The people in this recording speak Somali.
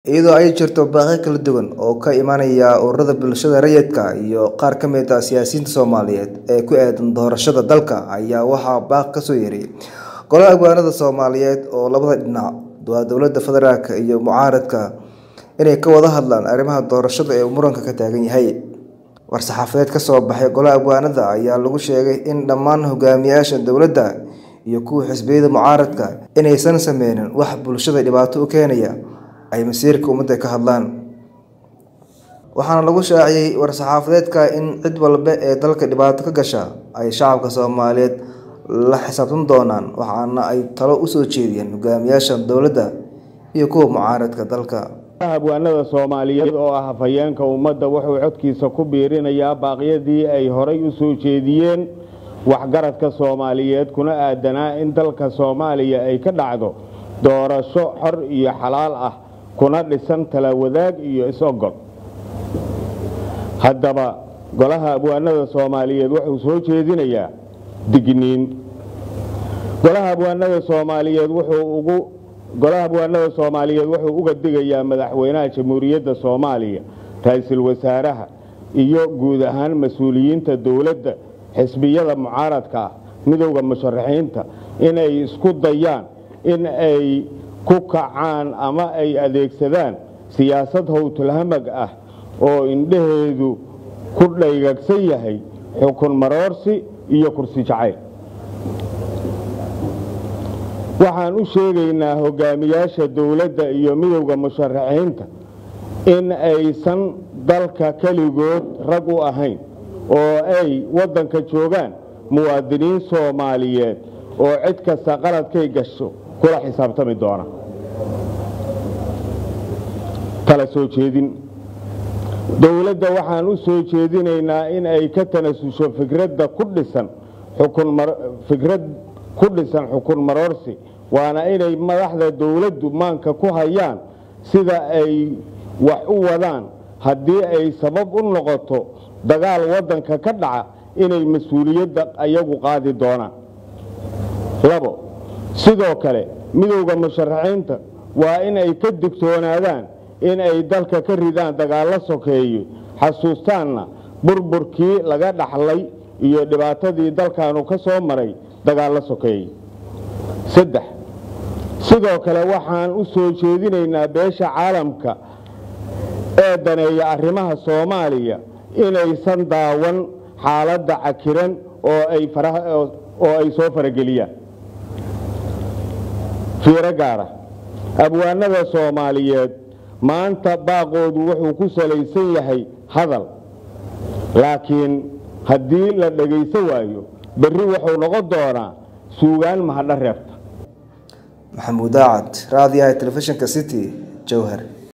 iyadoo ay jirto baaqyo kala duwan oo ka imanaya ururada bulshada rayidka iyo qaar ka mid ah siyaasiyiinta Soomaaliyeed ee ku aadan doorashada dalka ayaa waxaa baaq ka soo yeeray golaha hoggaanada Soomaaliyeed oo labada dhinac waa dowladda federaalka iyo mucaaradka inay ka wada hadlaan arrimaha doorashada ee muranka ka taagan yahay war-saxaafadeed ka soo baxay golaha hoggaanada ayaa lagu sheegay in dhammaan hogaamiyaasha dowladda iyo kuwa xisbiyada mucaaradka inaysan sameynin wax bulshada dhibaato u keenaya ay masiirka ummadda ka hadlaan waxaana lagu shaaciyey war-saxaafadeedka in cid walba ee dalka dhibaato ka gasha ay shacabka Soomaaliyeed la xisaabtan doonaan waxaana ay talo u soo jeediyeen hogaamiyaasha dowladda iyo kuwa mucaaradka dalka habwaanada Soomaaliyeed oo ah hafayeenka ummadda wuxuu codkiisa ku biirinayaa baaqyadii ay horay u soo jeediyeen waxgaradka Soomaaliyeed kuna aadanaa in dalka Soomaaliya ay ka dhacdo doorasho xor iyo xalaal ah kuna dhisan tala wadaag iyo is-ogol haddaba golaha abwaanada Soomaaliyeed wuxuu soo jeedinayaa digniin golaha abwaanada Soomaaliyeed wuxuu ugu golaha abwaanada Soomaaliyeed wuxuu uga digayaa madaxweynaha jamhuuriyadda Soomaaliya ra'iisul wasaaraha iyo guud ahaan mas'uuliyiinta dawladda xisbiyada mucaaradka ah midowga musharaxiinta inay isku dayaan in ay ku kacaan ama ay adeegsadaan siyaasad howlhamag ah oo indhaheedu ku dhaygagsan yahay xukun maroorsi iyo kursi jacayl waxaan u sheegaynaa hogaamiyaasha dawladda iyo midowda musharaxiinta in aysan dalka keligood rag u ahayn oo ay waddanka joogaan muwaadiniin soomaaliyeed oo cid kasta qaladkay gasho kula xisaabtami doona tala soo jeedin dowladda waxaan u soo jeedinaynaa in ay ka tanasusho fikradda ku dhisan fikrad ku dhisan xukun maroorsi waana inay madaxda dowladdu maanka ku hayaan sida ay wax u wadaan haddii ay sabab u noqoto dagaal waddanka ka dhaca inay mas-uuliyadda ayagu qaadi doonaan labo sidoo kale midowda musharaxiinta waa in ay ka digtoonaadaan in ay dalka ka ridaan dagaallo sokeeye xasuustaanna burburkii laga dhaxlay iyo dhibaatadii dalkaanu ka soo maray dagaallo sokeeye saddex sidoo kale waxaan u soo jeedinaynaa beesha caalamka ee daneeya arrimaha soomaaliya inaysan daawan xaaladda cakiran oo ay soo farageliyaan fiiro gaara abwaanada soomaaliyeed maanta baaqoodu wuxuu ku salaysan yahay hadal laakiin haddii la dhagaysan waayo berri wuxuu noqon doonaa suugaan mahadho reebta maxamuud daacad raadiyaha telefishinka city jowhar